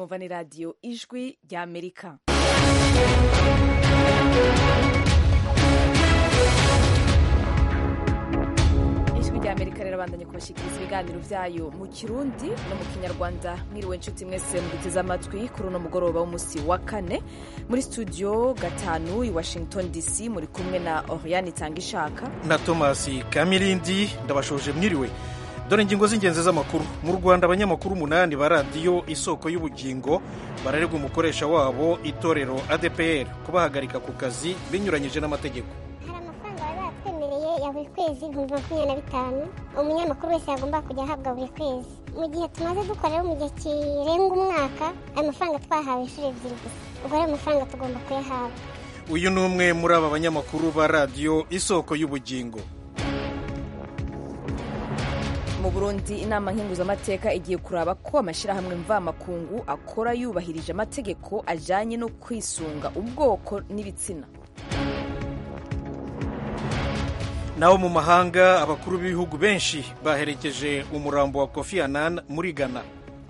mwumva ni radiyo ijwi ry'amerika ijwi ry'amerika rirabandanya kubashikiriza ibiganiro byayo mu kirundi no mu kinyarwanda mwiriwe inshuti mwese muduteze amatwi kuri uno mugoroba w'umunsi wa kane muri studio gatanu i washington dc muri kumwe na oriane itangishaka na thomas kamirindi ndabashoje mwiriwe dore ingingo z'ingenzi z'amakuru mu rwanda abanyamakuru umunani ba radiyo isoko y'ubugingo bararerwa umukoresha wabo itorero adpr kubahagarika ku kazi binyuranyije n'amategeko hari amafaranga bari baratwemereye ya buri kwezi ibihumbi makumyabiri na bitanu umunyamakuru wese yagomba kujya ahabwa buri kwezi mu gihe tumaze dukora rero mu gihe kirenga umwaka ayo mafaranga twahawe inshuro ebyiri gusa ubwo rero amafaranga tugomba kuyahabwa uyu ni umwe muri aba banyamakuru ba radiyo isoko y'ubugingo mu burundi inama nkenguzamateka igiye kuraba ko amashyirahamwe mvamakungu akora yubahirije amategeko ajyanye no kwisunga ubwoko n'ibitsina naho mu mahanga abakuru b'ibihugu benshi baherekeje umurambo wa kofi annan muri ghana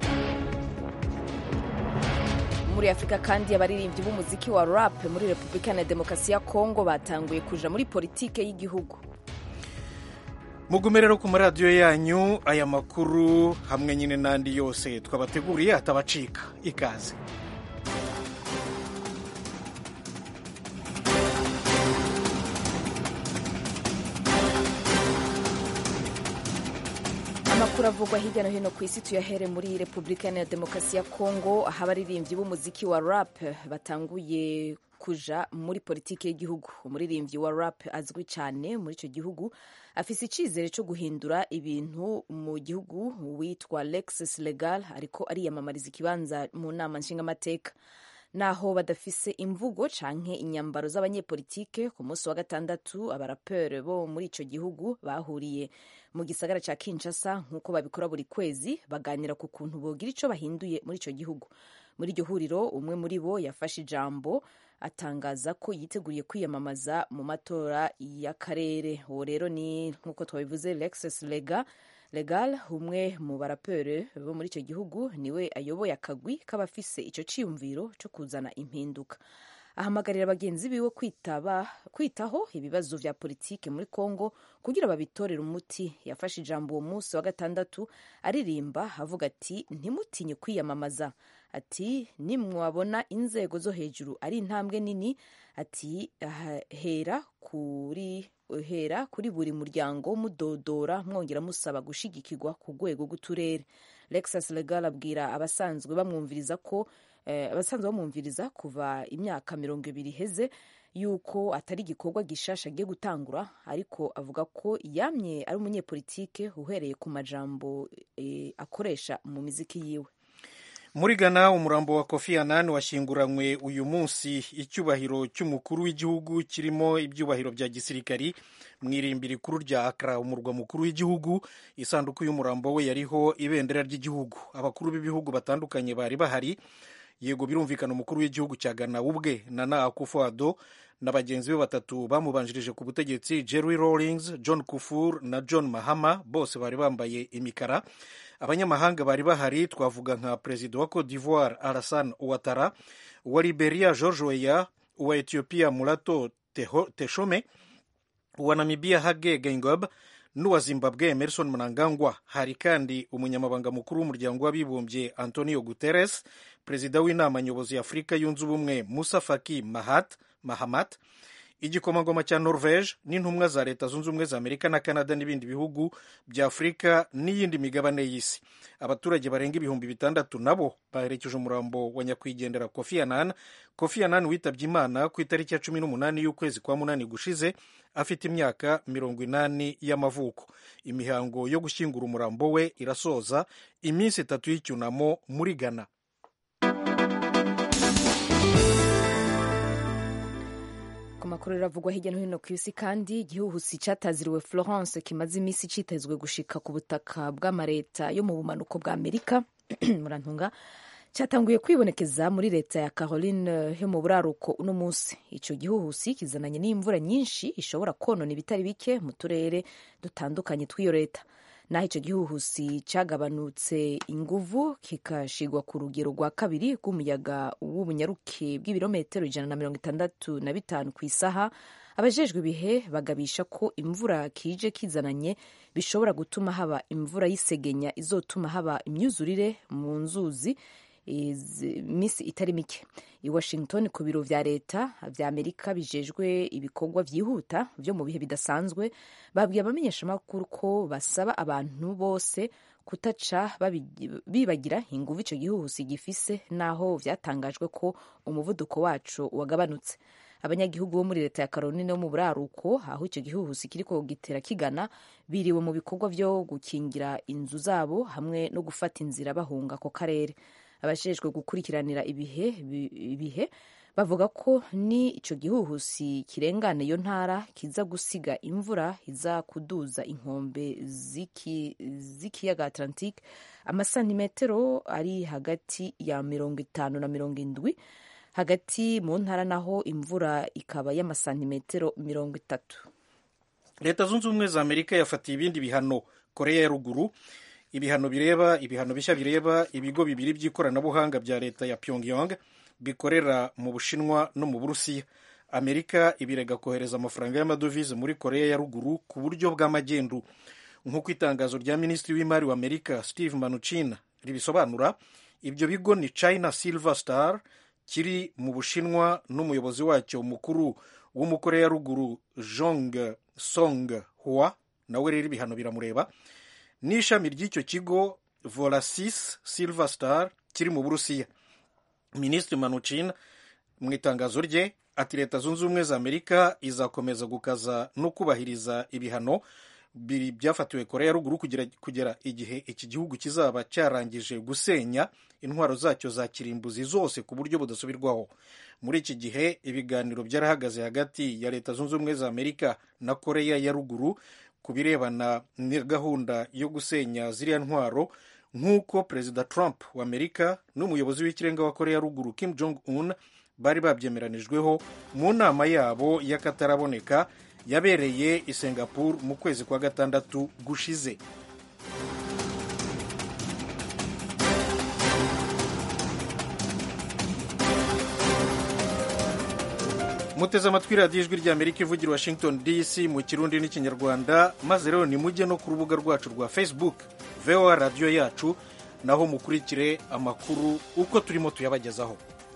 muri afurika kandi abaririmbyi b'umuziki wa rap muri repubulika na demokarasi ya kongo batanguye kuja muri politike y'igihugu mugume rero ku maradiyo yanyu aya makuru hamwe nyine n'andi yose twabateguriye atabacika ikaze amakuru avugwa hirya no hino ku isi tuyahere muri repubulika ya demokarasi ya kongo aho abaririmbyi b'umuziki wa rap batanguye kuja muri politiki y'igihugu umuririmbyi wa rap azwi cyane muri icyo gihugu afise icyizere cyo guhindura ibintu mu gihugu witwa lexus legal ariko ariyamamariza ikibanza mu nama nshingamateka naho badafise imvugo canke inyambaro z'abanyepolitike ku munsi wa gatandatu abaraperi bo muri ico gihugu bahuriye mu gisagara ca Kinshasa nk'uko babikora buri kwezi baganira ku kuntu bogira ico bahinduye muri ico gihugu muri iryo huriro umwe muri bo yafashe ijambo atangaza ko yiteguriye kwiyamamaza mu matora y'akarere uwo rero ni nk'uko twabivuze Lexus Lega Legal umwe mu baraperi bo muri icyo gihugu niwe ayoboye akagwi k'abafise icyo cyiyumviro cyo kuzana impinduka ahamagarira bagenzi biwe kwitaba kwitaho ibibazo vya politike muri Kongo kugira babitorere umuti yafashe ijambo uwo munsi wa gatandatu aririmba avuga ati ntimutinye kwiyamamaza ati nimwabona inzego zo hejuru ari intambwe nini ati hera kuri hera kuri buri muryango mudodora mwongera musaba gushigikirwa ku rwego rw'uturere Lexus Legal abwira abasanzwe bamwumviriza ko eh, abasanzwe bamwumviriza kuva imyaka mirongo ibiri iheze yuko atari igikorwa gishasha agiye gutangura ariko avuga ko yamye ari umunyepolitike uhereye ku majambo eh, akoresha mu miziki yiwe muri ghana umurambo wa kofi annan washyinguranywe uyu munsi icyubahiro cy'umukuru w'igihugu kirimo ibyubahiro bya gisirikari mu irimbi rikuru rya akra umurwa mukuru w'igihugu isanduku y'umurambo we yariho ibendera ry'igihugu abakuru b'ibihugu batandukanye bari bahari yego birumvikana umukuru w'igihugu cya ghana ubwe nana akufo-addo na bagenzi be batatu bamubanjirije ku butegetsi jerry rawlings john kufur na john mahama bose bari bambaye imikara abanyamahanga bari bahari twavuga nka perezida wa cote d'ivoire alassane ouattara uwa liberia george weya uwa ethiopia mulato teshome uwa namibia hage geingob n'uwa zimbabwe emerson mnangagwa hari kandi umunyamabanga mukuru w'umuryango w'abibumbye antonio guterres perezida w'inama nyobozi ya afurika yunze ubumwe musa faki mahat mahamat igikomangoma cya norvege n'intumwa za leta zunze ubumwe za amerika na canada n'ibindi bihugu bya afurika n'iyindi migabane y'isi abaturage barenga ibihumbi bitandatu nabo baherekeje umurambo wa nyakwigendera kofi annan kofi annan witabye imana ku itariki ya cumi n'umunani y'ukwezi kwa munani gushize afite imyaka mirongo inani y'amavuko imihango yo gushyingura umurambo we irasoza iminsi itatu y'icyunamo muri ghana ku makuru riravugwa hirya no hino ku isi kandi igihuhusi cyataziriwe florence kimaze iminsi cyitezwe gushika ku butaka bw'amareta yo mu bumanuko bwa amerika murantunga cyatanguye kwibonekeza muri leta ya caroline yo mu buraruko uno munsi icyo gihuhusi kizananye n'imvura nyinshi ishobora konona ibitari bike mu turere dutandukanye tw'iyo leta naho icyo gihuhusi cyagabanutse inguvu kikashigwa ku rugero rwa kabiri rw'umuyaga w'ubunyaruke bw'ibirometero ijana na mirongo itandatu na bitanu ku isaha abajejwe ibihe bagabisha ko imvura kije kizananye bishobora gutuma haba imvura y'isegenya izotuma haba imyuzurire mu nzuzi iminsi itari mike i washington ku biro vya leta vya amerika bijejwe ibikorwa vyihuta vyo mu bihe bidasanzwe babwiye abamenyeshamakuru ko basaba abantu bose kutaca bibagira inguvu ico gihuhusi gifise naho vyatangajwe ko umuvuduko waco wagabanutse abanyagihugu bo muri leta ya Caroline wo mu buraruko aho icyo gihuhusi kiriko gitera kigana biriwe mu bikorwa vyo gukingira inzu zabo hamwe no gufata inzira bahunga ako karere abajejwe gukurikiranira ibihe ibihe bavuga ko ni ico gihuhusi kirengana iyo ntara kiza gusiga imvura iza kuduza inkombe z'ikiyaga Atlantique amasantimetero ari hagati ya mirongo itanu na mirongo indwi hagati mu ntara naho imvura ikaba y'amasantimetero mirongo itatu leta zunze ubumwe za amerika yafatiye ibindi bihano koreya ya ruguru ibihano bireba ibihano bishya bireba ibigo bibiri by'ikoranabuhanga bya leta ya pyongyang bikorera mu bushinwa no mu burusiya amerika ibirega kohereza amafaranga y'amadovize muri koreya ya ruguru ku buryo bw'amagendu nk'uko itangazo rya minisitiri w'imari wa amerika steve manuchin ribisobanura ibyo bigo ni china silver star kiri mu bushinwa n'umuyobozi wacyo mukuru w'umukoreya ruguru jong song hua nawe rero ibihano biramureba n'ishami ry'icyo kigo volasis silver star kiri mu burusiya minisitiri manuchin mu itangazo rye ati leta zunze ubumwe za amerika izakomeza gukaza no kubahiriza ibihano byafatiwe koreya ruguru kugera igihe iki gihugu kizaba cyarangije gusenya intwaro zacyo za kirimbuzi zose ku buryo budasubirwaho muri iki gihe ibiganiro byarahagaze hagati ya leta zunze ubumwe za amerika na koreya ya ruguru ku birebana na gahunda yo gusenya ziriya ntwaro nk'uko perezida trump wa amerika n'umuyobozi w'ikirenga wa koreya ruguru kim jong un bari babyemeranijweho mu nama yabo y'akataraboneka yabereye i singapore mu kwezi kwa gatandatu gushize muteze amatwi radiyo ijwi rya amerika ivugira washington dc mu kirundi n'ikinyarwanda maze rero nimujye no ku rubuga rwacu rwa facebook voa radiyo yacu naho mukurikire amakuru uko turimo tuyabagezaho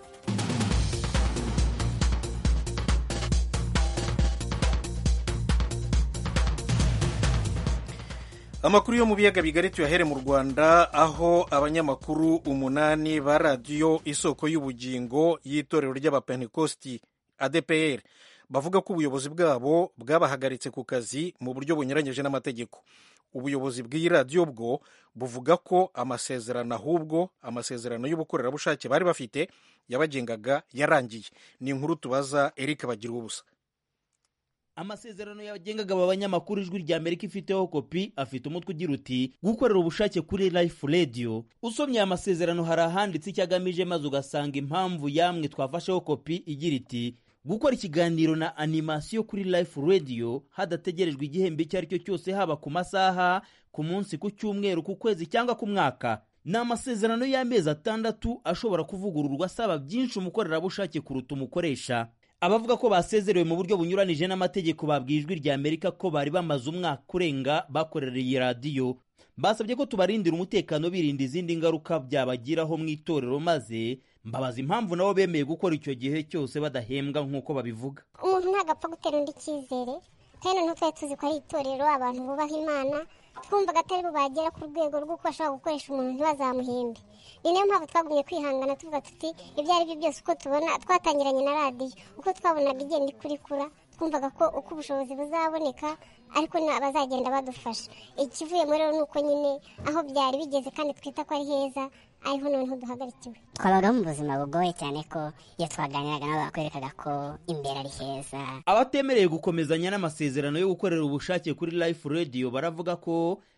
amakuru yo mu biyaga bigari tuyahere mu rwanda aho abanyamakuru umunani ba radiyo isoko y'ubugingo y'itorero ry'abapentekosti adpr bavuga ko ubuyobozi bwabo bwabahagaritse ku kazi mu buryo bunyuranyije n'amategeko ubuyobozi bw'iyi radiyo bwo buvuga ko amasezerano ahubwo amasezerano y'ubukorerabushake bari bafite yabagengaga yarangiye ni inkuru tubaza eric bagira ubusa amasezerano yagengaga aba banyamakuru ijwi rya amerika ifiteho kopi afite umutwe ugira uti gukorera ubushake kuri life radio usomye aya masezerano hari ahanditse icyo agamije maze ugasanga impamvu yamwe twafasheho kopi igira iti gukora ikiganiro na animasiyo kuri life radio hadategerejwe igihembo icyo ari cyo cyose haba ku masaha ku munsi ku cyumweru ku kwezi cyangwa ku mwaka ni amasezerano y'amezi atandatu ashobora kuvugururwa asaba byinshi umukorerabushake kuruta umukoresha abavuga ko basezerewe mu buryo bunyuranije n'amategeko babwiye ijwi rya amerika ko bari bamaze umwaka urenga bakorera iyi radiyo basabye ko tubarindira umutekano birinda izindi ngaruka byabagiraho mu itorero maze mbabaza impamvu nabo bemeye gukora icyo gihe cyose badahembwa nk'uko babivuga umuntu ntabwo apfa gutera undi icyizere kandi noneho twari tuzi ko ari itorero abantu bubaha imana twumvaga atari bubagera ku rwego rw'uko bashobora gukoresha umuntu ntibazamuhembe ni nayo mpamvu twagumye kwihangana tuvuga tuti ibyo ari byo byose uko tubona twatangiranye na radiyo uko twabonaga igenda ikurikura twumvaga ko uko ubushobozi buzaboneka ariko bazagenda badufasha ikivuyemo rero ni uko nyine aho byari bigeze kandi twita ko ari heza ariho noneho duhagarikiwe twabaga mu buzima bugoye cyane ko iyo twaganiraga nabo bakwerekaga ko imbere ari heza abatemereye gukomezanya n'amasezerano yo gukorera ubushake kuri life radio baravuga ko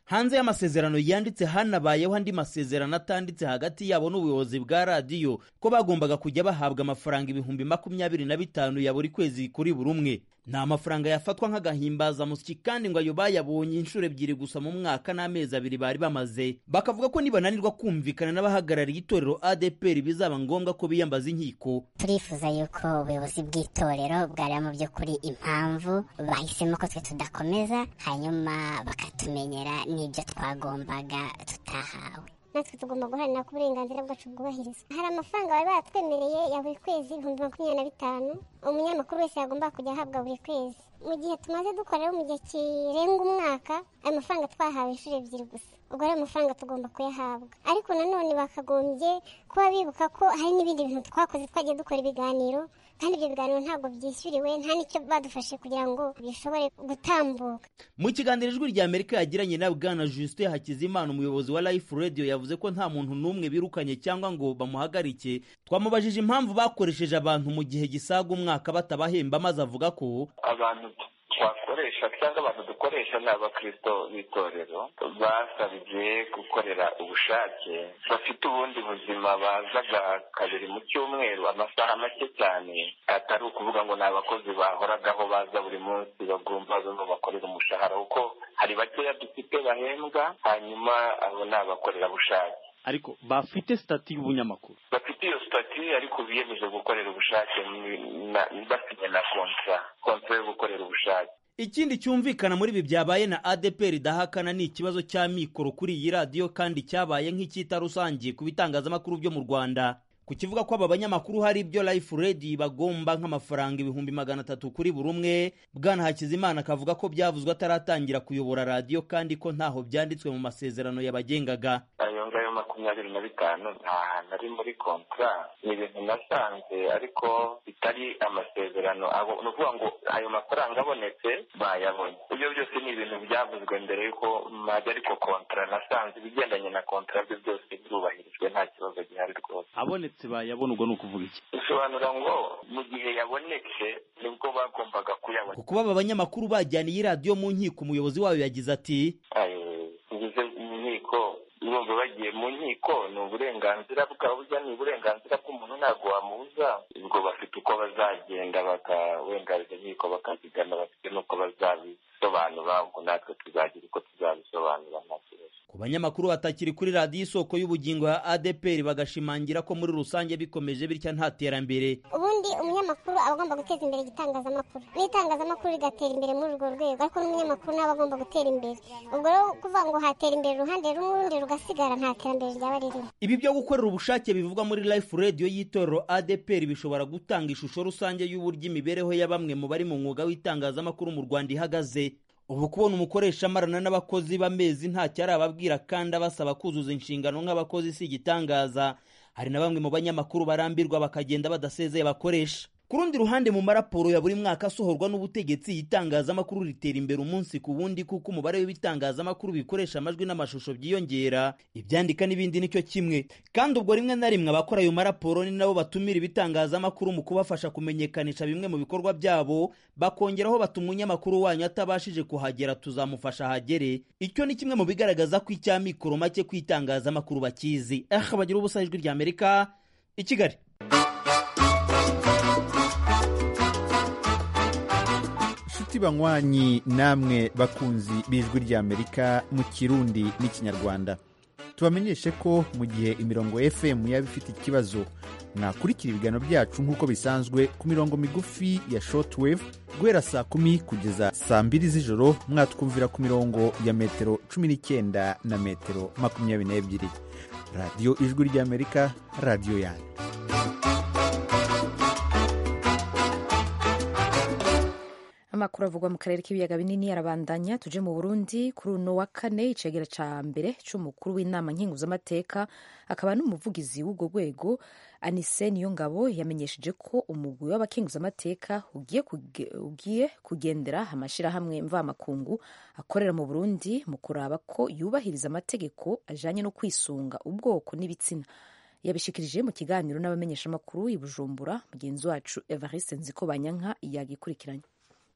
hanze y'amasezerano yanditse hanabayeho andi masezerano atanditse hagati yabo n'ubuyobozi bwa radiyo ko bagombaga kujya bahabwa amafaranga ibihumbi makumyabiri na bitanu ya buri kwezi kuri buri umwe ni amafaranga yafatwa nk'agahimbazamusyi kandi ngo ayo bayabonye inshuro ebyiri gusa mu mwaka n'amezi abiri bari bamaze bakavuga ko nibananirwa kumvikana n'abahagarariye itorero adepr bizaba ngombwa ko biyambaza inkiko turifuza yuko ubuyobozi bw'itorero bwareba mu by'ukuri impamvu bahisemo ko twe tudakomeza hanyuma bakatumenyera n'ibyo twagombaga tutahawe natwe tugomba guharanira ko uburenganzira bwacu bwubahirizwa hari amafaranga bari baratwemereye ya buri kwezi ibihumbi makumyabiri na bitanu umunyamakuru wese yagomba kujya ahabwa buri kwezi mu gihe tumaze dukorera mu gihe kirenga umwaka ayo mafaranga twahawe inshuro ebyiri gusa ubwo rero amafaranga tugomba kuyahabwa ariko nanone bakagombye kuba bibuka ko hari n'ibindi bintu twakoze twagiye dukora ibiganiro kandi ibyo biganiro ntabwo byishyuriwe nta n'icyo badufashe kugira ngo bishobore gutambuka mu kiganiro ijwi rya amerika yagiranye na bwana justin hakizimana umuyobozi wa life radio yavuze ko nta muntu n'umwe birukanye cyangwa ngo bamuhagarike twamubajije impamvu bakoresheje abantu mu gihe gisaga umwaka batabahemba maze avuga ko abantu twakoresha cyangwa abantu dukoresha ni abakristo b'itorero basabye gukorera ubushake bafite ubundi buzima bazaga kabiri mu cyumweru amasaha make cyane atari ukuvuga ngo ni abakozi bahoragaho baza buri munsi bagomba bamwe bakorera umushahara kuko hari bakeya dufite bahembwa hanyuma abo ni abakorerabushake ariko bafite sitati y'ubunyamakuru bafite iyo sitati ariko biyemeje gukorera ubushake basinye na kontra kontra yo gukorera ubushake ikindi cyumvikana muri ibi byabaye na adepr idahakana ni ikibazo cya mikoro kuri iyi radiyo kandi cyabaye nk'icyita rusange ku bitangazamakuru byo mu rwanda ku kivuga ko aba banyamakuru hari ibyo life radio bagomba nk'amafaranga ibihumbi magana atatu kuri buri umwe bwana hakizimana akavuga ko byavuzwe ataratangira kuyobora radiyo kandi ko ntaho byanditswe mu masezerano yabagengaga ayo ngayo makumyabiri na bitanu nta hantu ari muri kontra ni ibintu nasanze ariko bitari amasezerano ni ukuvuga ngo ayo mafaranga abonetse bayabonye ibyo byose ni ibintu byavuzwe mbere y'uko majya ariko kontra nasanze ibigendanye na kontra byo byose birubahirijwe nta kibazo gihari rwose abonetse bayabona ubwo ni ukuvuga iki bisobanura ngo mu gihe yabonetse nibwo bagombaga kuyabona kuba aba banyamakuru bajyana iyi radiyo mu nkiko umuyobozi wayo yagize ati ngeze mu nkiko bumva bagiye mu nkiko ni uburenganzira bwabo burya ni uburenganzira bw'umuntu ntabwo wamubuza ubwo bafite uko bazagenda bakawengariza inkiko bakazigana bafite n'uko bazabisobanura ubwo natwe tuzagira uko tuzabisobanura nta kibazo ku banyamakuru batakiri kuri radiyo isoko y'ubugingo ya adepr bagashimangira ko muri rusange bikomeje bitya nta terambere ubundi umunyamakuru aba agomba guteza imbere igitangazamakuru n'itangazamakuru rigatera imbere muri urwo rwego ariko n'umunyamakuru nawe agomba gutera imbere ubwo rero kuvuga ngo hatera imbere uruhande rumwe urundi rugasigara nta terambere ryaba ririmo ibi byo gukorera ubushake bivugwa muri life radio y'itorero adepr bishobora gutanga ishusho rusange y'uburyo imibereho ya bamwe mu bari mu mwuga w'itangazamakuru mu rwanda ihagaze ubu kubona umukoresha amarana n'abakozi b'amezi ntacyo arababwira kandi abasaba kuzuza inshingano nk'abakozi si igitangaza hari na bamwe mu banyamakuru barambirwa bakagenda badasezeye bakoresha ku rundi ruhande mu maraporo ya buri mwaka asohorwa n'ubutegetsi itangazamakuru ritera imbere umunsi ku wundi kuko umubare w'ibitangazamakuru bikoresha amajwi n'amashusho byiyongera ibyandika n'ibindi nicyo kimwe kandi ubwo rimwe na rimwe abakora ayo maraporo ni nabo batumira ibitangazamakuru mu kubafasha kumenyekanisha bimwe mu bikorwa byabo bakongeraho bati umunyamakuru wanyu atabashije kuhagera tuzamufasha ahagere icyo ni kimwe mu bigaragaza ko icya mikoro make ku itangazamakuru bakizi eh bagira ubusa ijwi rya amerika i kigali inshuti banywanyi namwe bakunzi b'ijwi ry'amerika mu kirundi n'ikinyarwanda tubamenyeshe ko mu gihe imirongo fm yaba ifite ikibazo mwakurikira ibiganiro byacu nk'uko bisanzwe ku mirongo migufi ya shortwave guhera saa kumi kugeza saa mbiri z'ijoro mwatwumvira ku mirongo ya metero cumi n'icyenda na metero makumyabiri n'ebyiri radiyo ijwi ry'amerika radiyo yanyu amakuru avugwa mu karere k'ibiyaga binini arabandanya tuje mu burundi kuri uno wa kane icegera ca mbere c'umukuru w'inama nkenguzamateka akaba n'umuvugizi w'ubwo rwego anise niyongabo yamenyesheje ko umugwi w'abakenguzamateka ugiye, kuge, ugiye kugendera amashirahamwe mvamakungu akorera mu burundi mu kuraba ko yubahiriza amategeko ajanye no kwisunga ubwoko n'ibitsina yabishikirije mu kiganiro n'abamenyeshamakuru i bujumbura mugenzi wacu evariste nziko banyanka yagikurikiranye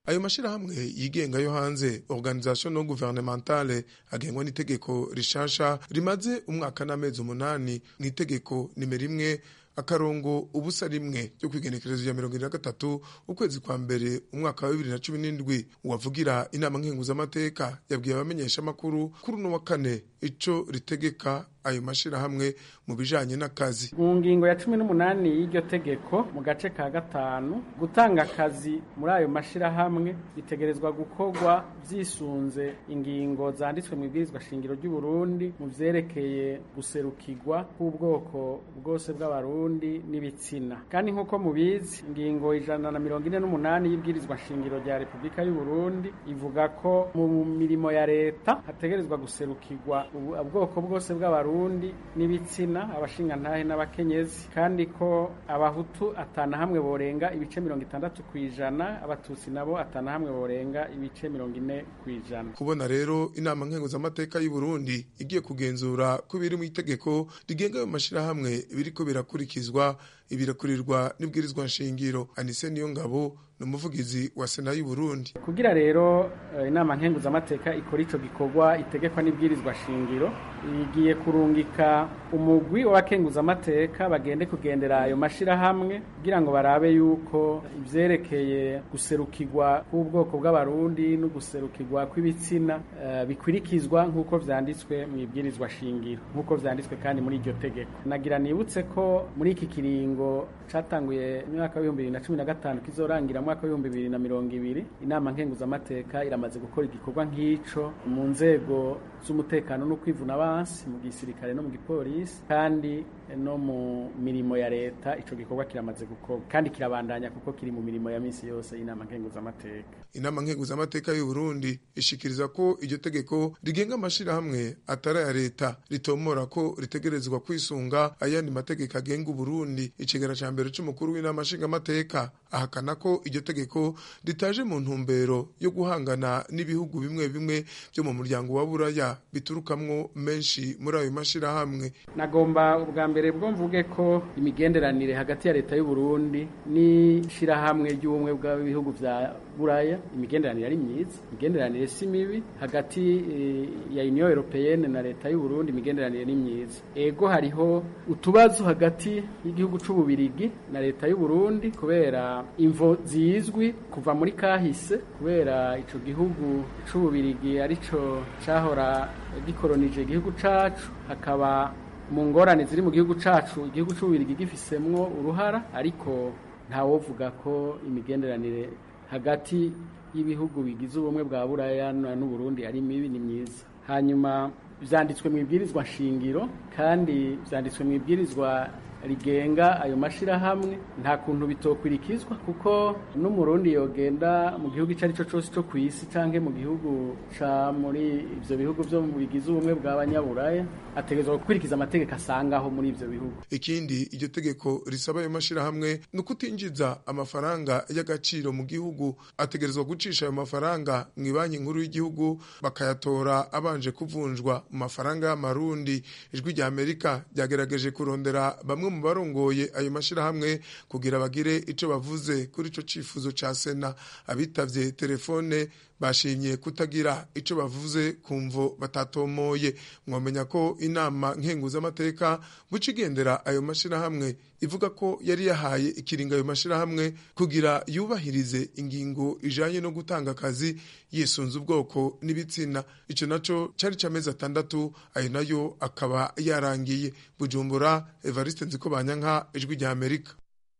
ayo mashyirahamwe yigenga yo hanze organisation non gouvernementale agengwa n'itegeko rishasha rimaze umwaka n'amezi umunani mu itegeko nimero imwe akarongo ubusa rimwe ryo kwigenekerezo ya mirongo ine na gatatu ukwezi kwa mbere umwaka wa bibiri na cumi n'indwi uwavugira inama nkenguzamateka yabwiye abamenyesha amakuru kuri uno wa kane ico ritegeka ayo mashirahamwe mu bijanye n'akazi mu ngingo ya cumi n'umunani y'iryo tegeko mu gace ka gatanu gutanga akazi muri ayo mashirahamwe bitegerezwa gukorwa vyisunze ingingo zanditswe mu ibwirizwa shingiro ry'u Burundi mu vyerekeye guserukirwa k'ubwoko bwose bw'abarundi n'ibitsina kandi nk'uko mubizi ingingo ijana na mirongo ine n'umunani y'ibwirizwa shingiro rya repubulika y'u Burundi ivuga ko mu mirimo ya leta hategerezwa guserukirwa ubwoko bwose bw'abarundi n'ibitsina abashingantahe n'abakenyezi kandi ko abahutu atana hamwe borenga ibice mirongo itandatu ku ijana abatutsi nabo atana hamwe borenga ibice mirongo ine ku ijana kubona rero inama nkenguzamateka y'u Burundi igiye kugenzura ko biri mu itegeko rigenga ayo mashirahamwe biriko birakurikizwa ibirakurirwa n'ibwirizwa nshingiro anise niyo ngabo ni umuvugizi wa sena y'u Burundi kugira rero inama nkenguzamateka ikora ico gikorwa itegekwa n'ibwirizwa shingiro igiye kurungika umugwi w'abakenguzamateka bagende kugendera ayo mashirahamwe kugira ngo barabe yuko ivyerekeye guserukirwa k'ubwoko bw'abarundi no guserukirwa kw'ibitsina uh, bikurikizwa nk'uko vyanditswe mu ibwirizwa shingiro nk'uko vyanditswe kandi muri iryo tegeko nagira nibutse ko muri iki kiringo catanguye mwaka w'ibihumbi bibiri na cumi na gatanu kizorangira mwaka w'ibihumbi bibiri na mirongo ibiri inama nkenguzamateka iramaze gukora igikorwa nk'ico mu nzego z'umutekano no kwivuna abansi mu gisirikare no mu gipolisi kandi no mu mirimo ya leta ico gikorwa kiramaze gukorwa kandi kirabandanya kuko kiri mu mirimo ya misi yose y'inama nkenguzamateka inama nkenguzamateka y'u Burundi ishikiriza ko iryo tegeko rigenga amashirahamwe atari ya leta ritomora ko ritegerezwa kwisunga ayandi mategeko agenga Burundi icigara ca mbere c'umukuru w'inama nshingamateka ahakana ko iryo tegeko ritaje mu ntumbero yo guhangana n'ibihugu bimwe bimwe byo mu muryango wa buraya biturukamwo menshi muri ayo mashirahamwe nagomba ubwa mbere bwo mvuge ko imigenderanire hagati ya leta y'u Burundi n'ishirahamwe ry'ubumwe bw'ibihugu vya buraya imigenderanire ari myiza imigenderanire si mibi hagati e, ya Union Européenne na leta y'u Burundi imigenderanire ni myiza ego hariho utubazo hagati y'igihugu c'ububirigi na leta y'u Burundi kubera imvo zizwi kuva muri kahise kubera ico gihugu c'ububirigi arico cahora gikolonije igihugu cacu hakaba mu ngorane ziri mu gihugu cacu igihugu c'ububirigi gifisemwo uruhara ariko ntawovuga ko imigenderanire hagati y'ibihugu bigize ubumwe bwa buraya n'uburundi ari mibi ni myiza hanyuma vyanditswe mu ibwirizwa shingiro kandi vyanditswe mu ibwirizwa rigenga ayo mashirahamwe nta kuntu bitokwirikizwa kuko n'umurundi yogenda mu gihugu icyo ari cyo cyose cyo ku isi canke mu gihugu ca muri ivyo bihugu vyo bigize ubumwe bw'abanyaburaya ategerezwa gukurikiza amategeko asangaho muri ivyo bihugu ikindi iryo tegeko risaba ayo mashirahamwe ni ukutinjiza amafaranga y'agaciro mu gihugu ategerezwa gucisha ayo mafaranga mu banki nkuru y'igihugu bakayatora abanje kuvunjwa mu mafaranga y'amarundi ijwi rya amerika ryagerageje kurondera bamwe mu barongoye ayo mashirahamwe kugira bagire ico bavuze kuri ico cifuzo ca sena abitavye telefone bashimye kutagira ico bavuze kumvo batatomoye mwamenya ko inama nkenguzamateka buca igendera ayo mashirahamwe ivuga ko yari yahaye ikiringa ayo mashirahamwe kugira yubahirize ingingo ijanye no gutanga akazi yisunze ubwoko n'ibitsina ico naco cari camezi atandatu ayo nayo akaba yarangiye bujumbura evariste nziko banyanka ijwi rya amerika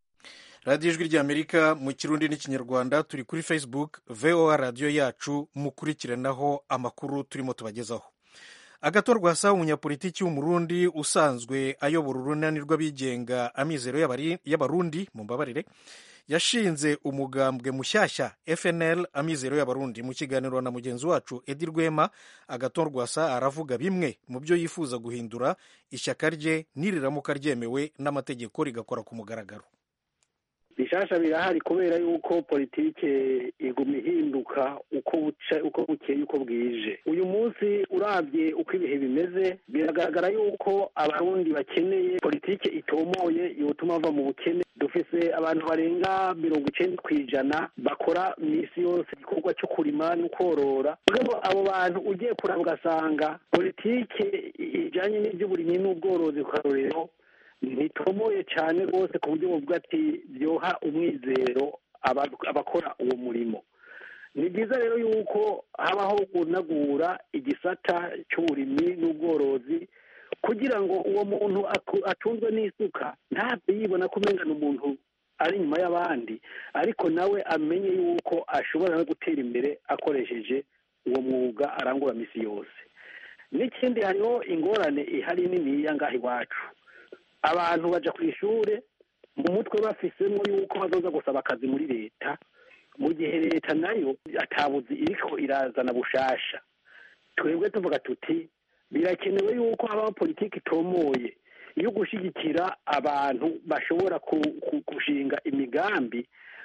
radiyo ijwi ry'amerika mu kirundi n'ikinyarwanda turi kuri facebook voa radiyo yacu mukurikiranaho amakuru turimo tubagezaho agatorwa sa umunyapolitiki w'umurundi usanzwe ayobora urunani rw'abigenga amizero y'abarundi mu mbabarire yashinze umugambwe mushyashya fnl amizero y'abarundi mu kiganiro na mugenzi wacu edi rwema agatorwa sa aravuga bimwe mu byo yifuza guhindura ishyaka rye niriramuka ryemewe n'amategeko rigakora ku mugaragaro bishasha birahari kubera yuko politike iguma ihinduka uko buca uko bukeye uko bwije uyu munsi urabye uko ibihe bimeze biragaragara biragaragara yuko abarundi bakeneye politike itomoye yotuma bava mu bukene dufise abantu barenga mirongo icenda ku ijana bakora misi yose igikorwa cyo kurima no korora mugabo abo bantu ugiye kuraba ugasanga politike ijanye n'ivy'uburimyi n'ubworozi ku karorero ntitomoye cane rwose ku buryo buvuga ati vyoha umwizero aba- abakora uwo murimo ni byiza rero yuko habaho gunagura igisata cy'uburimyi n'ubworozi kugira ngo uwo muntu aku- atunzwe n'isuka ntapfe yibona ko umenga ni umuntu ari inyuma y'abandi ariko nawe amenye yuko ashobora no gutera imbere akoresheje uwo mwuga arangura misi yose n'ikindi hariho ingorane ihari niniya ngaha iwacu abantu baja ku ishure mu mutwe bafisemo yuko bazoza gusaba akazi muri leta mu gihe leta nayo atabuzi iriko irazana bushasha twebwe tuvuga tuti birakenewe yuko habaho politiki itomoye yo gushyigikira abantu bashobora ku- ku- gushinga imigambi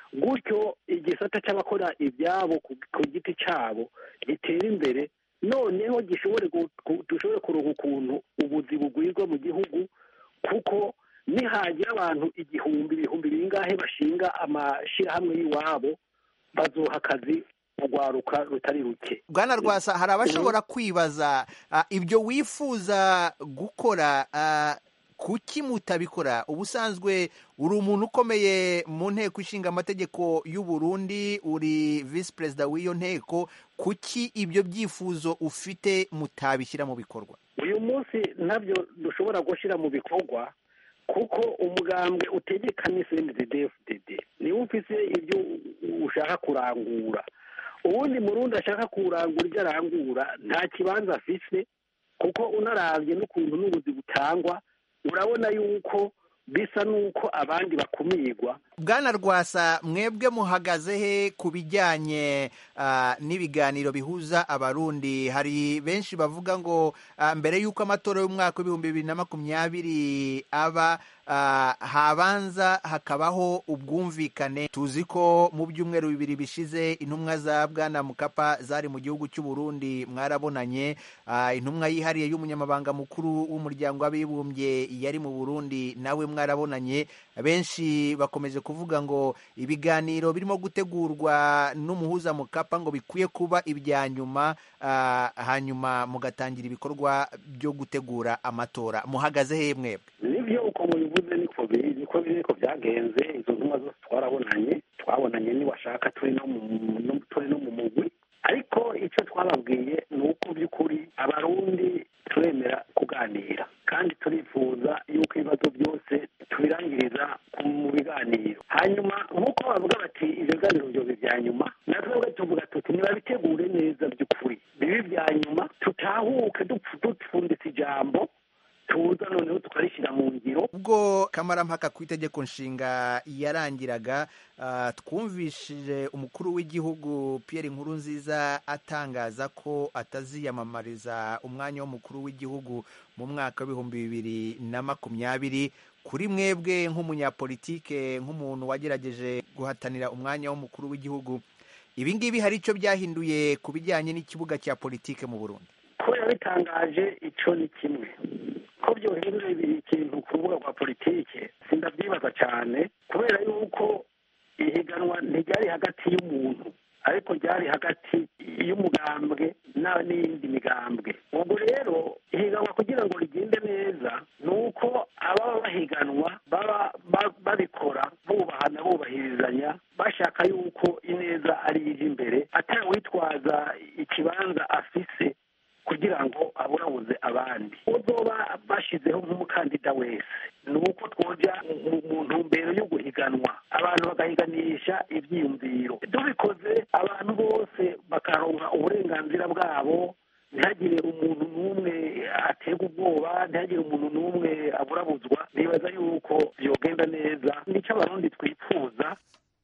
gutyo igisata cy'abakora ibyabo ku ku giti cyabo gitera imbere noneho gishobore gu- ku- dushobore kuronka ukuntu ubuzi bugwirwa mu gihugu kuko nihagira abantu igihumbi ibihumbi bingahe bashinga amashyirahamwe y'iwabo bazoha akazi urwaruka rutari ruke bwana rwasa hari abashobora kwibaza ah, ibyo wifuza gukora ah, kuki mutabikora ubusanzwe uri umuntu ukomeye mu nteko ishinga amategeko y'u Burundi uri visi perezida w'iyo nteko kuki ibyo byifuzo ufite mutabishyira mu bikorwa uyu munsi ntabyo dushobora gushyira mu bikorwa kuko umugambwe utegekanye cndddfdd niwe ufise ibyo ushaka kurangura ubundi murundi ashaka kurangura ibyo arangura nta kibanza afise kuko unaravye n'ukuntu n'ubuzi butangwa urabona yuko bisa n'uko abandi bakumirwa bwana rwasa mwebwe muhagaze he ku bijyanye ah, n'ibiganiro bihuza abarundi hari benshi bavuga ngo ah, mbere y'uko amatora y'umwaka w'ibihumbi bibiri na makumyabiri aba ah, habanza hakabaho ubwumvikane tuzi ko mu byumweru bibiri bishize intumwa za bwana mukapa zari mu gihugu cy'u Burundi mwarabonanye ah, intumwa yihariye y'umunyamabanga mukuru w'umuryango w'abibumbye yari mu Burundi nawe mwarabonanye benshi bakomeje kuvuga ngo ibiganiro birimo gutegurwa n'umuhuza mukapa ngo bikwiye kuba ibya nyuma ah, hanyuma mugatangira ibikorwa byo gutegura amatora muhagaze he mwebwe nibyo uko mubivuze niko biri niko biri niko byagenze izo ntumwa zose twarabonanye twabonanye niwashaka turi no mu no- turi no mu mugwi ariko icyo twababwiye ni uko by'ukuri abarundi turemera kuganira kandi turifuza yuko ibibazo byose tubirangiriza mu biganiro hanyuma nk'uko bavuga bati ibyo biganiro byobe bya nyuma natwe tuvuga tuti nibabitegure neza by'ukuri bibe ibya nyuma tutahuke dupfu- dupfunditse ijambo tuza noneho tukarishyira mu ngiro ubwo kamarampaka ku itegeko nshinga yarangiraga ah, twumvishije umukuru w'igihugu Pierre Nkurunziza atangaza ko ataziyamamariza umwanya w'umukuru w'igihugu mu mwaka w'ibihumbi bibiri na makumyabiri kuri mwebwe nk'umunyapolitike nk'umuntu wagerageje guhatanira umwanya w'umukuru w'igihugu ibi ngibi hari icyo byahinduye ku bijyanye n'ikibuga cya politike mu Burundi ko yabitangaje icyo ni kimwe ko byohindura ikintu ku rubuga rwa politike sindabyibaza cyane kubera yuko ihiganwa ntiryari hagati y'umuntu ariko ryari hagati y'umugambwe na- n'iyindi migambwe ubwo rero ihiganwa kugira ngo rigende neza ni uko ababa bahiganwa baba ba- babikora bubahana bubahirizanya bashaka yuko ineza ari ije imbere atawitwaza ikibanza afise kugira ngo aburabuze abandi uzoba bashyizeho nk'umukandida wese ni uko twoja mu- mu ntumbero yo guhiganwa abantu bagahiganisha ibyiyumviro tubikoze abantu bose bakaronka uburenganzira bwabo ntihagire umuntu n'umwe aterwa ubwoba ntihagire umuntu n'umwe aburabuzwa nibaza yuko byogenda neza nicyo abarundi twifuza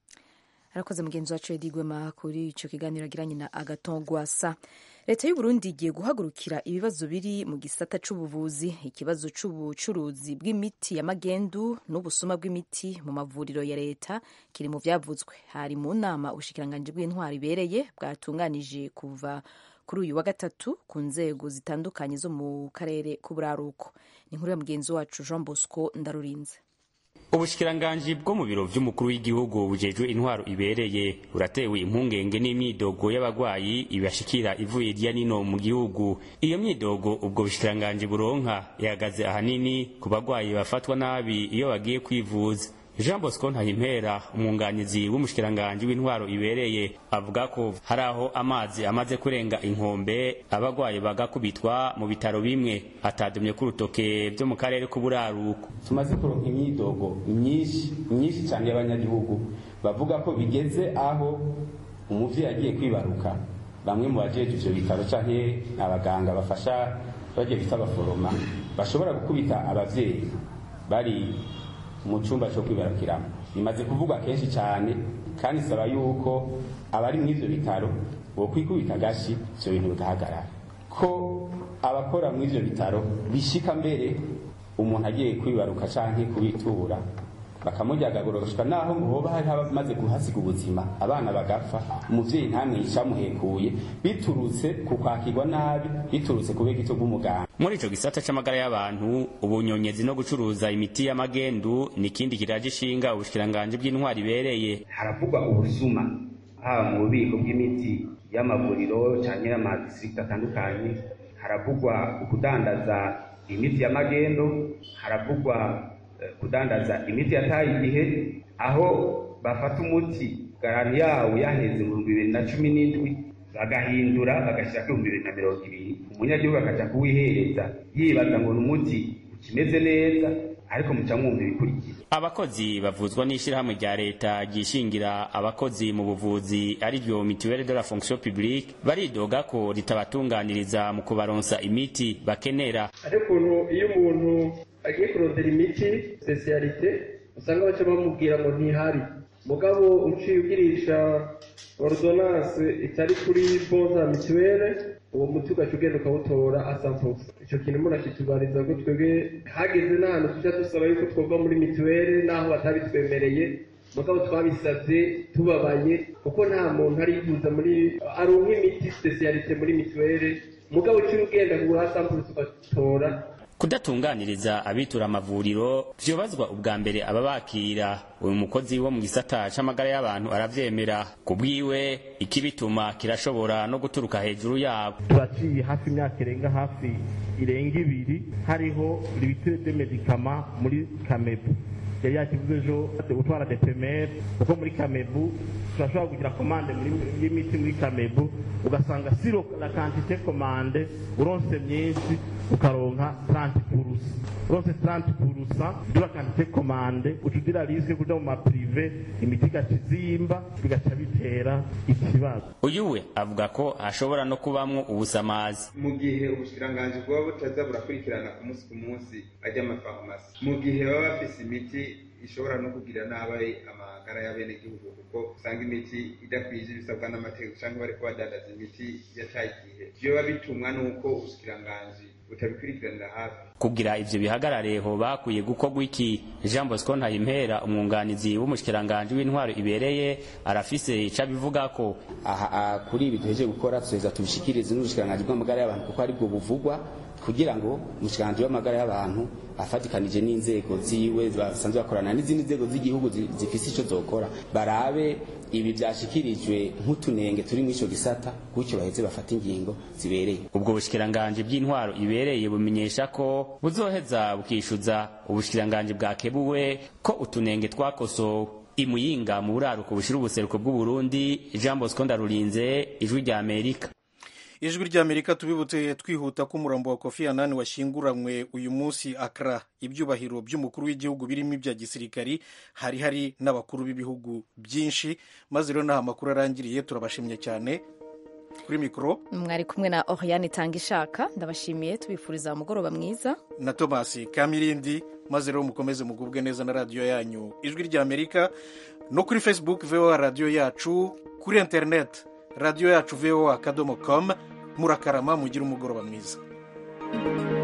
arakoze mugenzi wacu Edi Gwema kuri icyo kiganiro agiranye na Agaton Gwasa leta y'u Burundi igiye guhagurukira ibibazo biri mu gisata c'ubuvuzi ikibazo c'ubucuruzi bw'imiti ya magendu n'ubusuma bw'imiti mu mavuriro ya leta kiri mu vyavuzwe hari mu nama ubushikiranganji bw'intwari ibereye bwatunganije kuva kuri uyu wa gatatu ku nzego zitandukanye zo mu karere k'uburaruko ni inkuru ya mugenzi wacu jean bosco ndarurinze ubushikiranganji bwo mu biro vy'umukuru w'igihugu bujejwe intwaro ibereye buratewe impungenge n'imyidogo y'abagwayi ibashikira ivuye irya nino mu gihugu iyo myidogo ubwo bushikiranganji buronka ihagaze ahanini ku bagwayi bafatwa nabi iyo bagiye kwivuza jean bosco ntahimpera umwunganizi w'umushikiranganji w'intwaro ibereye avuga ko hari aho amazi amaze kurenga inkombe abagwayi bagakubitwa mu bitaro bimwe atadumye ku rutoke vyo mu karere k'uburaruko tumaze kuronka imyidogo myinshi myinshi cyane y'abanyagihugu bavuga ko bigeze aho umuvyeyi agiye kwibaruka bamwe mu bajeje ivyo bitaro canke abaganga bafasha bagiye bita abaforoma bashobora gukubita abavyeyi bari mu cyumba cyo kwibarukiramo bimaze kuvugwa kenshi cyane kandi isaba yuko abari muri ibyo bitaro bo kwikubita agashi ibyo bintu bigahagarara ko abakora muri ibyo bitaro bishika mbere umuntu agiye kwibaruka cyangwa kubitura bakamujyagagura gushika naho hoba hari abamaze guhasiga ubuzima abana bagapfa umuvyeyi ntamwica amuhekuye biturutse ku kwakirwa nabi biturutse ku bw'igito bw'umuganga muri ico gisata c'amagara y'abantu ubunyonyezi no gucuruza imiti y'amagendu ni ikindi kiraje ishinga ubushikiranganji bw'intwari ibereye haravugwa ubusuma haba mu bubiko bw'imiti y'amavuriro canke y'amadistrikiti atandukanye haravugwa ukudandaza imiti y'amagendo haravugwa kudandaza imiti yataye igihe aho bafata umuti garanti yawo yaheze mu bihumbi bibiri na cumi n'indwi bagahindura bagashyira ku bihumbi bibiri na mirongo ibiri umunyagihugu akaja kuwihereza yibaza ngo ni umuti ukimeze neza ariko muca mwumva ibikurikira abakozi bavuzwa n'ishyirahamwe rya leta ryishingira abakozi mu buvuzi ariryo mituelle de la fonction publique baridoga ko ritabatunganiriza mu kubaronsa imiti bakenera ariko ukuntu iyo umuntu agiye kurondera imiti spesialite usanga baca bamubwira ngo ntihari mugabo uciye ugirisha ordonance itari kuri bonza mituwele uwo muti ugaca ugenda ukawutora asampusa icyo kintu murashitubariza ko twebwe hageze n'ahantu tujya dusaba yuko twova muri mituwele n'aho batabitwemereye mugabo twabisabye tubabaye kuko nta muntu arifuza muri aronka imiti spesialite muri mituwele mugabo uciye ugenda kugura asampusa ugatora kudatunganiriza abitura amavuriro vyobazwa ubwa mbere ababakira uyu mukozi wo mu gisata c'amagara y'abantu aravyemera ku bwiwe ikibituma kirashobora no guturuka hejuru yabo turaciye hafi imyaka irenga hafi irenga ibiri hariho libitire de medikama muri kamebu yari yakivuze ejo gutwara depemere kuko muri kamebu turashobora kugira komande y'imiti muri kamebu ugasanga siro la kantite komande uronse myinshi ukaronka 30 purusa uronse 30 purusa dura kantite komande ucudira risike kuja mu maprive imiti igaca izimba bigaca bitera ikibazo uyu we avuga ko hashobora no kubamwo ubusamazi mu gihe ubushikiranganji bwaba butaza burakurikirana ku munsi ku munsi ajya amafarumasi mu gihe baba bafise imiti ishobora no kugira nabi amagara y'abenegihugu kuko usanga imiti idakwije ibisabwa n'amategeko cyangwa bariko badandaza imiti yataye igihe vyoba bitumwa n'uko ubushikiranganji butabikurikiranira hafi kugira ivyo bihagarare ho bakwiye gukorwa iki jean bosco ntayimpera umwunganizi w'umushikiranganji w'intwaro ibereye arafise ico abivugako aha kuri ibi duheje gukora tuheza tubishikirize n'ubushikiranganji bw'amagara y'abantu kuko aribwo buvugwa kugira ngo umushikiranganji w'amagara y'abantu afatikanije n'inzego ziwe basanzwe bakorana n'izindi nzego z'igihugu zifise ico zokora barabe ibi vyashikirijwe nk'utunenge turi mw'ico gisata gutyo baheze bafata ingingo zibereye ubwo bushikiranganji bw'intwaro ibereye bumenyesha ko buzoheza bukishuza ubushikiranganji bwakebuwe ko utunenge twakosowe imuyinga mu buraruko bushira ubuseruko bw'uburundi jean bosco ndarurinze ijwi rya amerika ijwi ry'amerika tubibutse twihuta ko umurambo wa kofi anani washyinguranywe uyu munsi akra ibyubahiro by'umukuru w'igihugu birimo ibya gisirikari hari hari n'abakuru b'ibihugu byinshi maze rero n'aho amakuru arangiriye turabashimye cyane kuri mikoro mwari kumwe na oriane itanga ishaka ndabashimiye tubifuriza umugoroba mwiza na tomasi kamirindi maze rero mukomeze mugubwe neza na radiyo yanyu ijwi ry'amerika no kuri facebook voa radiyo yacu kuri interineti radiyo yacu voa akadomo komu murakarama mugire umugoroba mwiza